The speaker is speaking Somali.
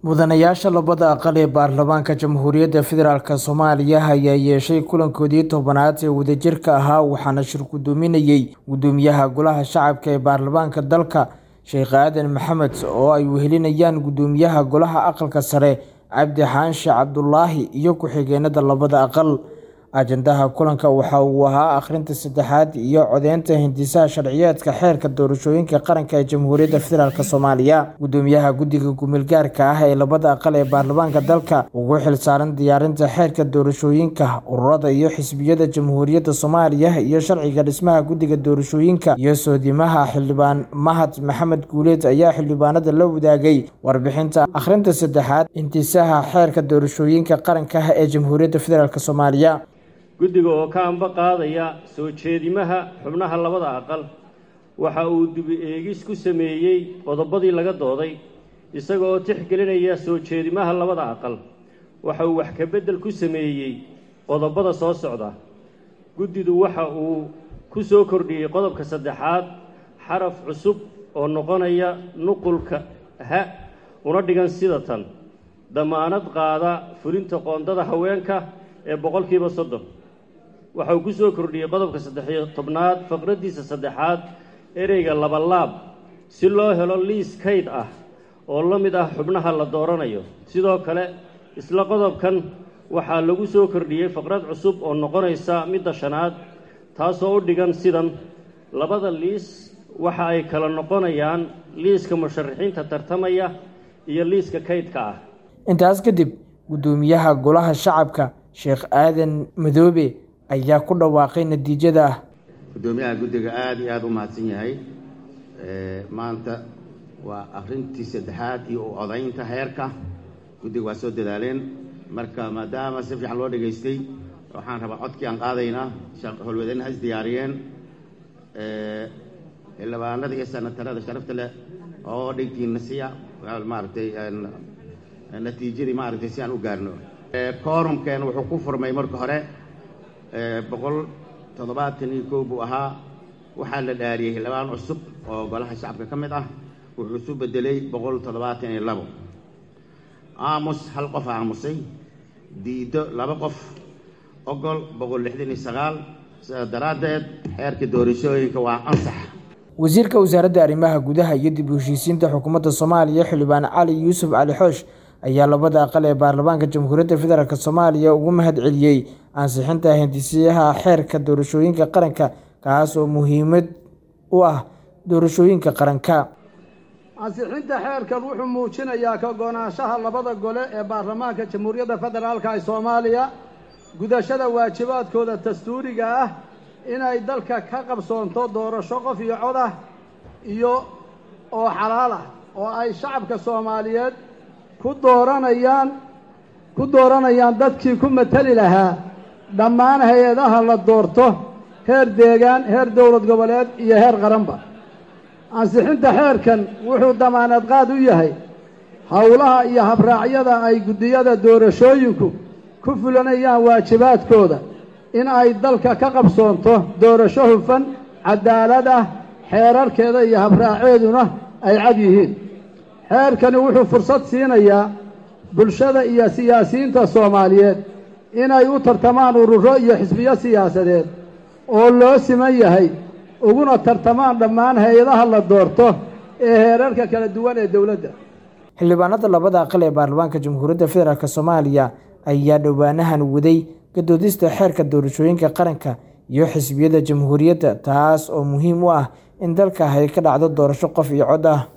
mudanayaasha labada aqal ee baarlamaanka jamhuuriyadda federaalk soomaaliya ayaa yeeshay kulankoodii tobanaad ee wadajirka ahaa waxaana shir gudoominayey gudoomiyaha golaha shacabka ee baarlamaanka dalka sheekh aadan maxamed oo ay wehelinayaan gudoomiyaha golaha aqalka sare cabdi xaanshe cabdulaahi iyo ku-xigeenada labada aqal ajandaha kulanka waxa uu ahaa akhrinta saddexaad iyo codeynta hindisaha sharciyeedka xeerka doorashooyinka qaranka ee jamhuuriyadda federaalk soomaaliya gudoomiyaha guddiga gumilgaarka ah ee labada aqal ee baarlamaanka dalka ugu xilsaaran diyaarinta xeerka doorashooyinka ururada iyo xisbiyada jamhuuriyadda soomaaliya iyo sharciga dhismaha guddiga doorashooyinka iyo soodimaha xildhibaan mahad maxamed guuleed ayaa xildhibaanada la wadaagay warbixinta akhrinta saddexaad hindisaha xeerka doorashooyinka qaranka ee jamhuuriyadda federaalk soomaaliya guddiga oo ka anba qaadaya soo jeedimaha xubnaha labada aqal waxa uu dibi eegis ku sameeyey qodobadii laga dooday isaga oo tixgelinaya soo jeedimaha labada aqal waxa uu wax ka beddel ku sameeyey qodobada soo socda guddidu waxa uu ku soo kordhiyey qodobka saddexaad xaraf cusub oo noqonaya nuqulka ha una dhigan sida tan damaanad qaada fulinta qoondada haweenka ee boqolkiiba soddon waxa uu ku soo kordhiyey qodobka saddexiyo tobnaad faqraddiisa saddexaad ereyga labalaab si loo helo liis kayd ah oo la mid ah xubnaha la dooranayo sidoo kale isla qodobkan waxaa lagu soo kordhiyey faqrad cusub oo noqonaysa midda shanaad taasoo u dhigan sidan labada liis waxa ay kala noqonayaan liiska musharaxiinta tartamaya iyo liiska kaydka ah intaas kadib guddoomiyaha golaha shacabka sheekh aadan madoobe ayaa ku dhawaaqay natiijada guddoomiyaha guddiga aada iyo aada u mahadsan yahay maanta waa akhrintii saddexaad iyo u odaynta heerka guddiga waa soo dadaaleen marka maadaama si fiican loo dhegaystay waxaan rabaa codkii aan qaadaynaa howlwadeen ha is diyaariyeen xildhibaanada iyo sanatarada sharafta leh oo dhigtiina siya maaragtay natiijadii maaragtay si aan u gaarno koorumkeen wuxuu ku furmay marka hore boqol toddobaatan iyo kow buu ahaa waxaa la dhaariyey xildhibaan cusub oo golaha shacabka ka mid ah wuxuu isu bedelay boqol toddobaatan iyo labo aamus hal qof aamusay diido laba qof ogol boqol lixdan iyo sagaal sidaas daraaddeed xeerka doorashooyinka waa ansax wasiirka wasaaradda arrimaha gudaha iyo dib u heshiisiinta xukuumadda soomaaliya xildhibaan cali yuusuf cali xoosh ayaa labada aqal ee baarlamaanka jamhuuriyadda federaalk soomaaliya ugu mahad celiyey ansixinta hindisiyaha xeerka doorashooyinka qaranka kaas oo muhiimad u ah doorashooyinka qaranka ansixinta xeerkan wuxuu muujinayaa ka go-naanshaha labada gole ee baarlamaanka jamhuuriyadda federaalka ee soomaaliya gudashada waajibaadkooda dastuuriga ah inay dalka ka qabsoonto doorasho qof iyo cod ah iyo oo xalaal ah oo ay shacabka soomaaliyeed ku dooranayaan ku dooranayaan dadkii ku mateli lahaa dhammaan hay-adaha la doorto heer deegaan heer dowlad goboleed iyo heer qaranba ansixinta xeerkan wuxuu damaanad qaad u yahay howlaha iyo habraacyada ay guddiyada doorashooyinku ku fulanayaan waajibaadkooda in ay dalka ka qabsoonto doorasho hufan cadaalad ah xeerarkeeda iyo habraaceeduna ay cad yihiin xeerkani wuxuu fursad siinayaa bulshada iyo siyaasiyiinta soomaaliyeed inay u tartamaan ururo iyo xisbiyo siyaasadeed oo loo siman yahay uguna tartamaan dhammaan hay-adaha la doorto ee heerarka kala duwan ee dowladda xildhibaanada labada aqal ee baarlamaanka jamhuuriyadda federaalk soomaaliya ayaa dhowaanahan waday gadoodista xeerka doorashooyinka qaranka iyo xisbiyada jamhuuriyadda taas oo muhiim u ah in dalka ay ka dhacdo doorasho qof iyo cod ah